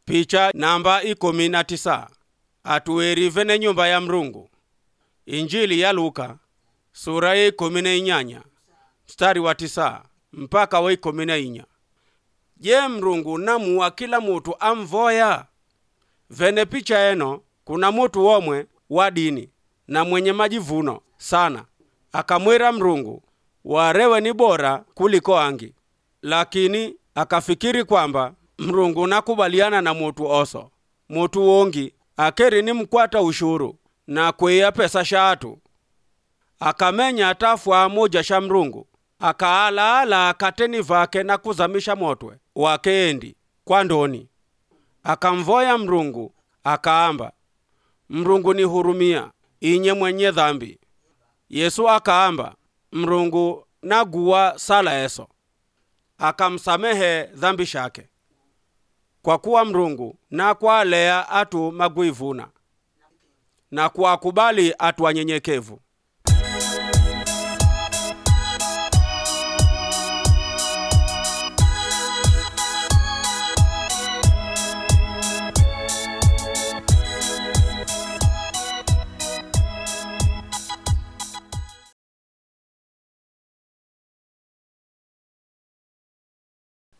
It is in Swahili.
picha namba ikumi na tisa atuwerive ne nyumba ya mrungu injili ya luka sura ya ikumi na inyanya mstari wa tisa mpaka wa ikumi na inya je mrungu namuwa kila mutu amvoya vene picha eno kuna mutu womwe wa dini na mwenye majivuno sana akamwira mrungu warewe ni bora kuliko angi lakini akafikiri kwamba mrungu nakubaliana na mutu oso mutu wongi akeri ni mkwata ushuru na kwiya pesa shatu akamenya atafwa moja sha mrungu akaalaala akateni vake na kuzamisha motwe wakeendi kwa ndoni akamvoya mrungu akaamba mrungu nihurumia inye mwenye dhambi yesu akaamba mrungu naguwa sala eso akamsamehe dhambi shake kwa kuwa mrungu nakwalea atu magwivuna na kuwakubali atu wanyenyekevu